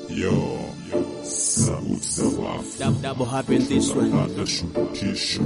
Yo, sauti za wafu Dab- double happen this one. napanda shurutisho,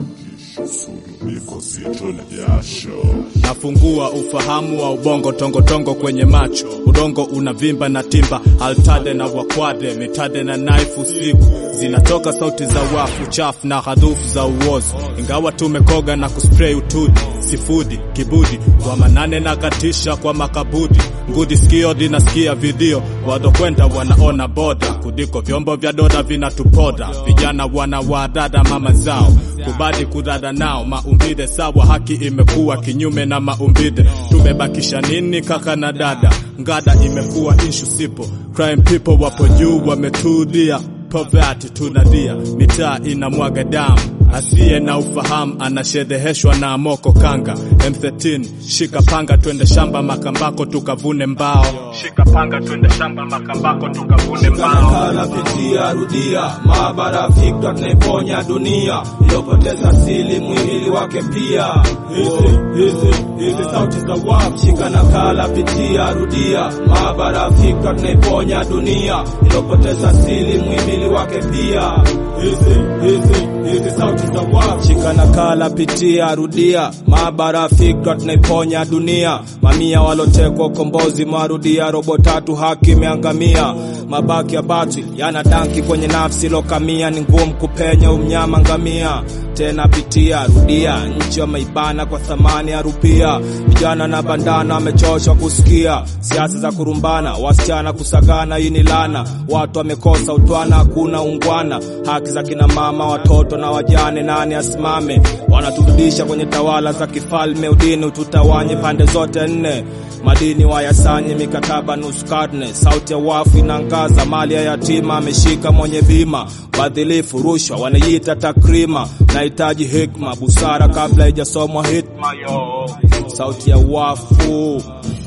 sulubiko zito na jasho. nafungua ufahamu wa ubongo tongotongo kwenye macho udongo unavimba na timba altade na wakwade mitade na naifu usiku zinatoka sauti za wafu chafu na hadhufu za uozo ingawa tumekoga na kuspray utudi sifudi kibudi kwa manane na katisha kwa makabudi ngudi sikio linasikia video wadokwenda wanaona boda kudiko vyombo vya doda vinatupoda vijana wana wadada mama zao kubadi kudada nao maumbile sawa haki imekuwa kinyume na maumbile tumebakisha nini kaka na dada ngada imekuwa ishu sipo crime people wapo juu wametulia poverty tunadia mitaa inamwaga damu asiye na ufahamu anashedheheshwa na moko kanga M13 shika panga twende shamba makambako tukavune mbao shika panga twende shamba makambako tukavune mbao Nakala pitia rudia maabara fikra tunaiponya dunia iliyopoteza asili mwili wake pia hizi hizi hizi sauti za wafu shika nakala pitia rudia maabara fikra tunaiponya dunia iliyopoteza asili mwili wake pia hizi hizi hizi sauti za wafu shika nakala pitia rudia maabara fikra tunaiponya dunia mamia walotekwa ukombozi marudia robo tatu haki imeangamia mabaki ya batwi yana danki kwenye nafsi lokamia ni ngumu kupenya umnyama ngamia tena pitia rudia nchi wameibana kwa thamani ya rupia vijana na bandana wamechoshwa kusikia siasa za kurumbana wasichana kusagana hii ni lana watu wamekosa utwana hakuna ungwana haki za kina mama watoto na wajane nani asimame wanaturudisha kwenye tawala za kifalme udini ututawanye pande zote nne madini wayasanye mikataba nusu karne sauti ya wafu inaangaza mali ya yatima ameshika mwenye bima badhilifu rushwa wanaiita takrima nahitaji hikma busara kabla haijasomwa hitma yo sauti ya wafu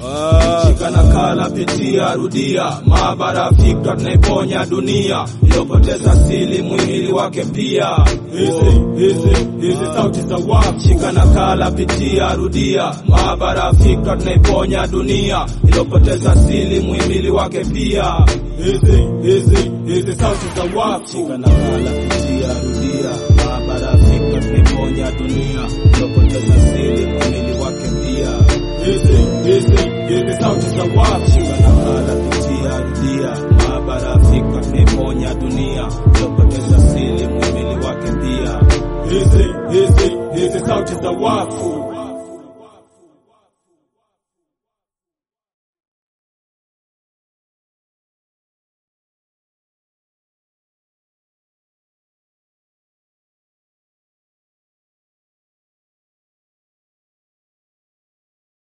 Ah. shika nakala pitia rudia maabara fikra tunaiponya dunia iliyopoteza asili mwili wake pia hizi hizi hizi sauti za wafu shika nakala pitia rudia maabara fikra tunaiponya dunia iliyopoteza asili mwili wake pia hizi hizi hizi sauti za wafu shika nakala pitia rudia maabara fikra tunaiponya dunia iliyopoteza asili mwili wake pia hizi hizi hizi sauti za wafu shika nakala pitia rudia maabara fikra tunaiponya dunia iliyopoteza asili mwili wake pia hizi hizi hizi sauti za wafu